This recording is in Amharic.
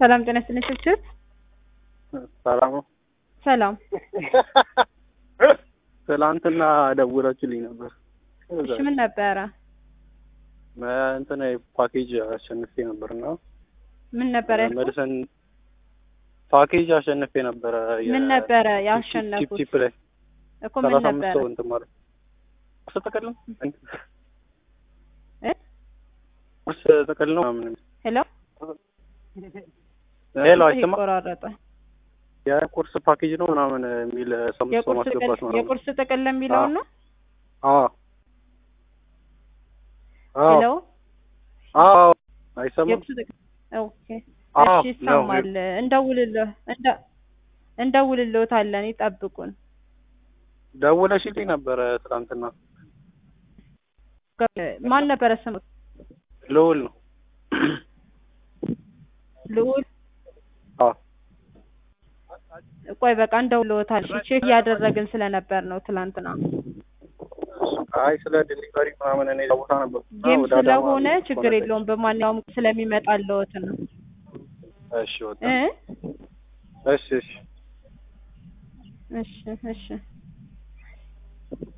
ሰላም ጤና ይስጥልኝ ስልችት ሰላም ነው። ሰላም ትላንትና ደውላችሁልኝ ነበር። እሺ ምን ነበረ እንትን ፓኬጅ አሸንፌ ነበርና ምን ነበረ ያልኩት? ሜዲሰን ፓኬጅ አሸንፌ ነበረ። ምን ነበረ ቺፕ ያሸነፉት ቺፕ ላይ እኮ ምን ሰላሳ አምስት ነበረ ሰው እንትን ማለት ቁርስ ጥቅል ነው እ ቁርስ ጥቅል ነው ምናምን ሄሎ ሄሎ አይሰማ ይቆራረጠ የቁርስ ፓኬጅ ነው ምናምን የሚል ሰምቶ የቁርስ ማስገባት ጥቅል ምናምን የቁርስ ጥቅል የሚለውን ነው አዎ አዎ ሄሎ አዎ አይሰማም የቁርስ ጥቅል ኦኬ አዎ እሺ ይሰማል እንደውልልህ እንደ እንደውልልዎታለን ይጠብቁን ደውለሽልኝ ነበረ ትናንትና ማን ነበረ ስሙት ልውል ነው ልዑል አዎ ቆይ በቃ እንደውልዎታል እሺ ቼክ እያደረግን ስለነበር ነው ትላንትና አይ ስለ ዲሊቨሪ ምናምን እኔ ቦታ ነበር ጌም ስለሆነ ችግር የለውም በማንኛውም ስለሚመጣልዎት ነው እሺ ወጣ እ እሺ እሺ እሺ እሺ